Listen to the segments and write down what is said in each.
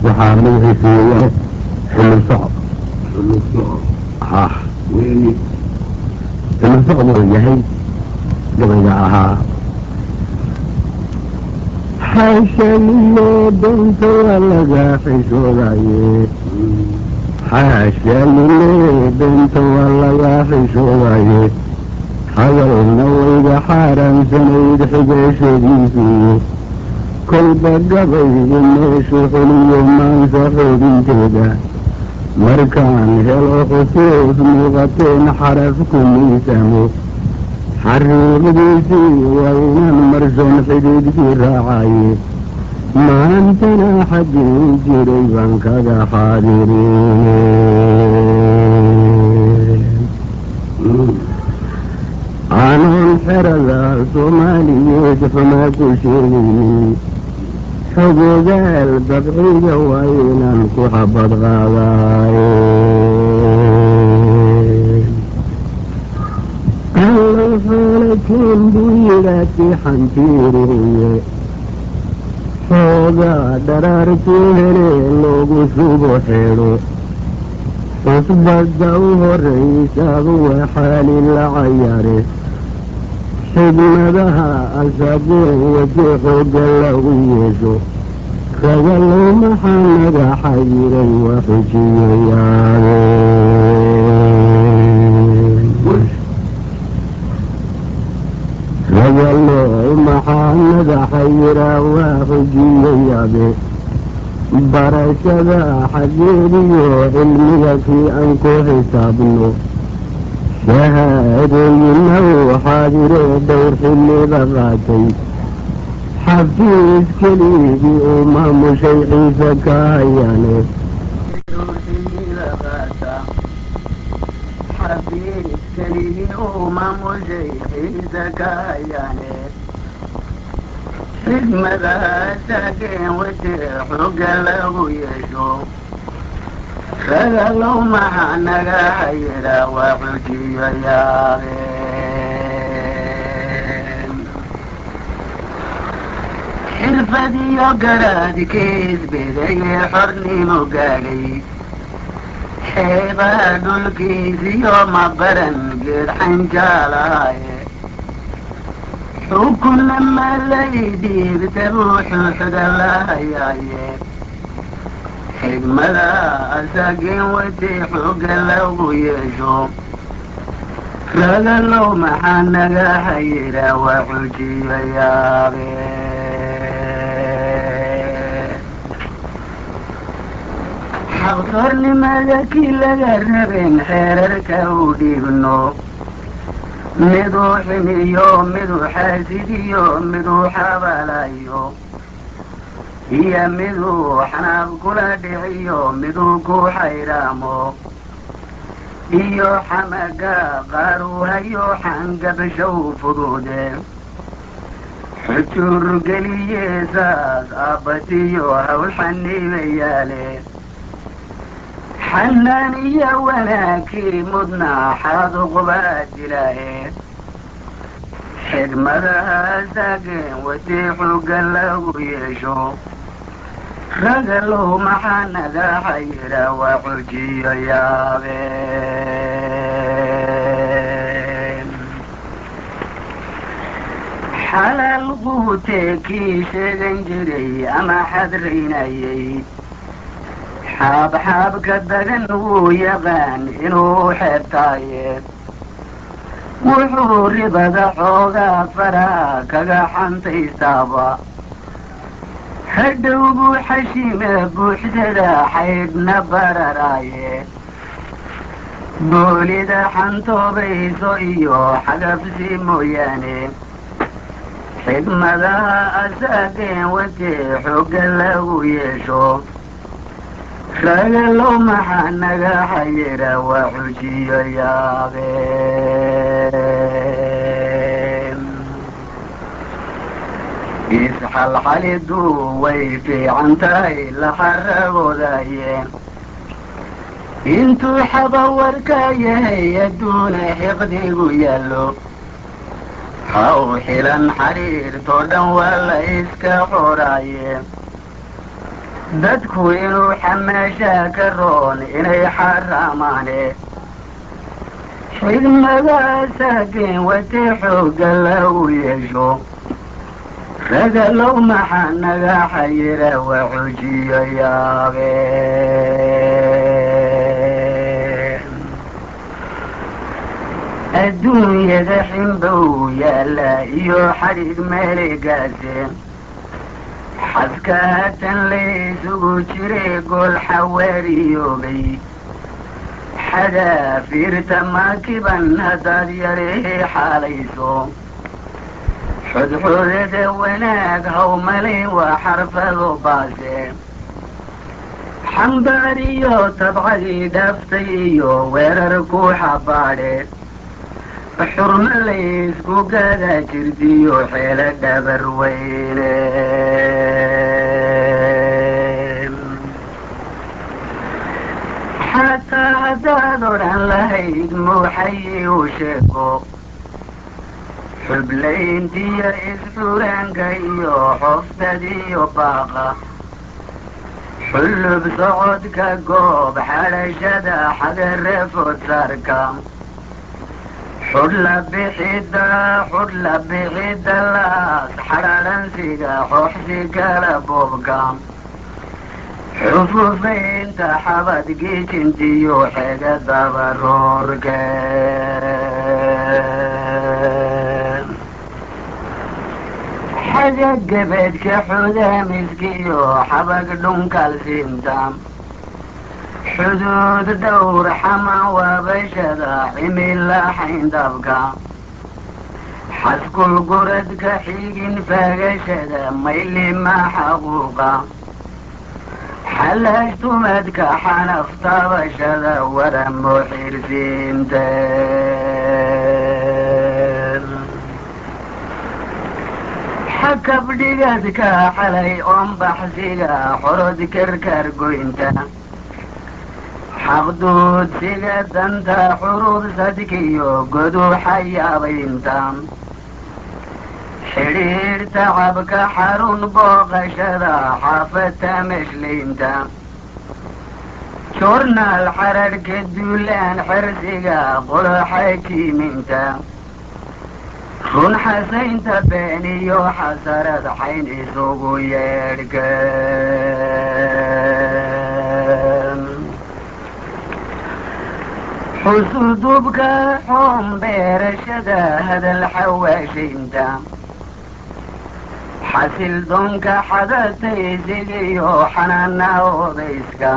waxaa magaciisa weeyaan xilli socod xilli socod ha weeye xilli socod uu yahay gabayga ahaa xaashaliyo danta waa laga xishoodaye xaashaalile danta waa laga xishoodaye hadalna wayga xaaraamsanayd xigeeshadiisii kolba gabaygu meeshu xuliyo maansa xoobinteeda markaan helo khusuus muuqateen xaraf ku miisamo xariiqdiisii waa inaan marson xidhiidkii raacaye maantana xaggii jiray baan kaga xaadirin aanan xerada soomaaliyeed xumaa ku sheegaynin xogogaal dabciga waa inaan ku xabad qaadaaye allow xoolateen buu yidhaati xantiiriye xoogaa dharaartuu hele loogu subo xedho xusbadda u horraysaadu waa xaali la cayare xigmadaha asageen wajee xooga lagu yeesho ragalow maxaa naga xayiray waa xujiyayaabeen ragalow maxaa naga xayiraa waa xujiyayabe barashada xaggeediyo cilmiga kii aan ku xisaabno shahaadooyina uu xaadire dhowr xilliba qaatay xafiis keligii uu maamushay ciise ka hayaane xigmadahaasageen wajee xooga lagu yeesho ragalow maxaa naga xayira waa xujiyo yaabeen xirfadiyo garaadkiis bedayee xornimo gaadhay xeebaha dhulkiisiyo mabaran geed xanjaalahaaye xukunna malaydiibta buuxuu xudalahayaaye xigmada asageen wajee xooga lagu yeesho ragalow maxaa naga xayira waa xujiyo yaabeen xaqtornimada kii laga rabeen xeerarka u dhiibno miduu xiniyo miduu xaasidiyo miduu xabalayo iyo miduu xanaab kula dhiciyo miduu ku xayraamo iyo xamaga qaaruu hayo xangabashow fuduude xujuur geliyeesaas aabbatiyo hawl xaniibayaale xanaan iyo wanaagkii mudna xaaduqbaa dilaaye xigmadahaasageen wajee xooga lagu yeesho ragalow maxaa naga xayira waa xujiyo yaabeen xalaal quutee kii sheegan jiray ama xadraynayay xaabxaabka dagan wuu yaqaan inuu xeebtaaye wuxuu ribada xoogaa faraha kaga xantaystaaba hadhow buu xashime buuxsada xaydhna bararaaye boolida xantoobayso iyo xagabsi mooyaane xigmadaha asaageen wajee xooga lagu yeesho ragalow maxaa naga xayira waa xujiyo yaabeen isxalxalidu way fiican tahay la xaragoodayeen intuu xabawarka yahay adduuna xiqdigu yaallo ha u xilan xariirtoo dhan waa la iska xoraaye dadku inuu xamaashaa ka roon inay xaraamaane xigmadaasaageen watee xooga lagu yeesho ragalow maxaa naga xayira waa xujiyo yaabeen adduunyada xinbow yaalla iyo xadhig meeligaaseen xaska haatan laysugu jiray gool xawaariyoobay xadaafiirta maakiban haddaad yarihii xaalayso xudxudada wanaag hawmalin waa xarfado baase xambaariyo tabcadii dhaaftay iyo weerar ku xabaadhe xurmo laysku gada jirdiyo xeelo dhabar weyne xataa haddaad odhan lahayd muuxayi u sheego xublayntiyo isxuraanka iyo xoftadiyo baaqa xullub socodka goob xadhashada xagare fodsarka xudhla bixida xudhla bixida laas xadhaadhansiga xooxsi kala boobka xufufaynta xabad gijintiyo xega dabaroorke xaga gebeedka xudaamiskiyo xabag dhunkalsinta xuduud dhowr xama waabashada cimila xayndabka xaskul guradka xigin faagashada maylima xaquuqa xalaashtumadka xanaf taabashada waramo xirsiinta xakabdhigadka xalay oon baxsiga xorod karkar goynta xaqduudsiga danta xurubsadkiyo godu xayaabaynta xidhiir tacabka xarun booqashada xaafata meshlaynta joornaal xararhka duulaan xersiga qoloxakiiminta run xasaynta been iyo xasarad xayn isugu yeedhka xusudubka xoon beerashada hadal xawaashaynta xasil doonka xadataysigiyo xanaana odayska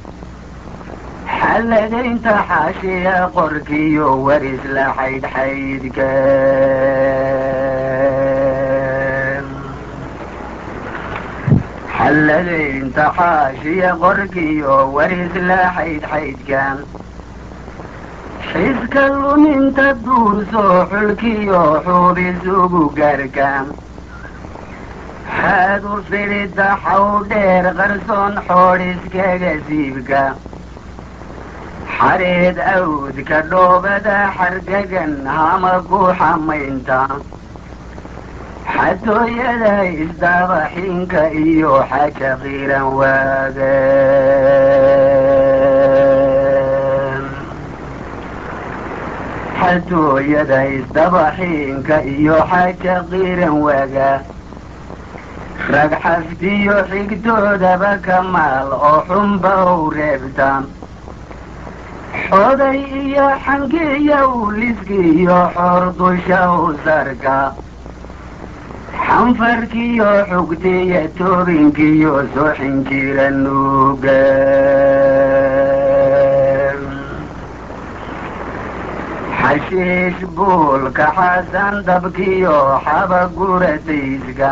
xalladaynta xaashiya qorkiyo waris la xaydxaydka xalladaynta xaashiya qorkiyo waris la xaydxaydka xiska luminta duursoo xulkiyo xuubis ugu gaarka xaadu fidhida xaw dheer qarsoon xoodhiskaga siibka xareed awdka dhoobada xargagan hama ku xamaynta xatooyada isdaabaxinka iyo xaja qiiran waaga xatooyada isdabaxiinka iyo xaja qiiran waaga rag xaftiyo xigtoodaba ka maal oo xunba u reebta xoday iyo xangiyo uliskiyo xoor dusha u sarka xanfarkiyo xugtiyo toobinkiyo soxin jira nuuga xashiish buulka xasan dabkiyo xaba guratayska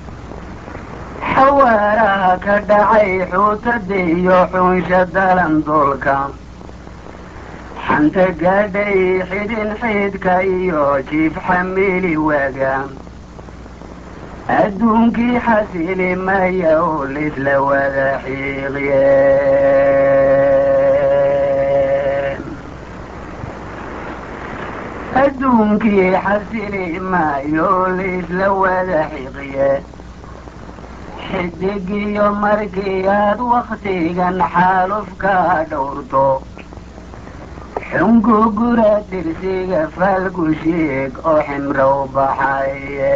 xawaaraha ka dhacay xuutada iyo xunsha dalandoolka xanta gaadhay xidhin xidhka iyo jiif xamili waaga adduunkii xasili maya oo lisla wada xiiqye adduunkii xasili maayo oo lisla wada xiiqye xidigiyo markii aad wakhtigan xaalufka dhowrto xungugura dirsiga faalgushiig oo ximrow baxaye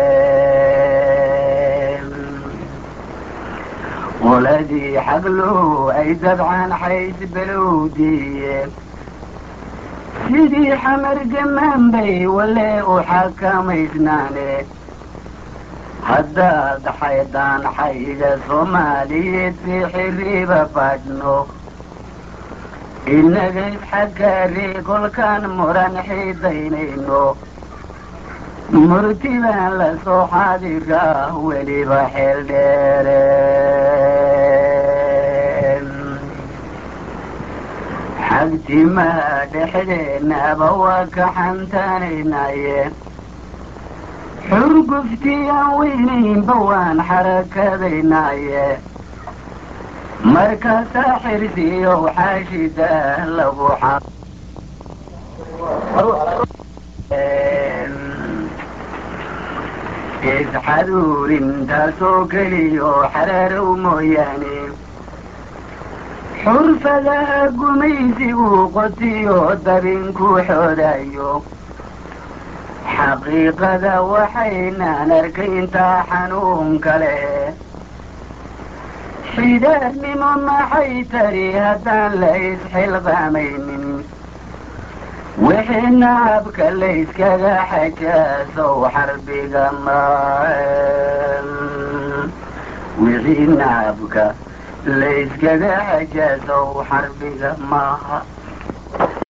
qoladii xaglow ay dabcan xays belowdiye sidii xamar gamaan bay wale u xakamaysnaane haddaad xaydaan xayda soomaaliyeed si xiriiba badhno inaga isxaggaari kolkaan muran xiidaynayno murtibaan la soo xaadiraa weliba xeel dheere xagtimaa dhexdeenaba waa ka xantaanaynaye xurguftiaan weynaynba waan xarakadaynaaye markaasaa xirsiyow xaashida lagu xa isxaduurintaasoo keliyo xaraarow mooyaane xurfadaha gumaysigu qotiyo dabinku xoodayo xaqiiqada waxaynaan arkayntaa xanuun kale xidaarnimo maxay tari haddaan la isxilqaamaynin wixii nacabka layskaga xajaasow xarbiga ma wixii nacabka layskaga xajaasow xarbiga maaha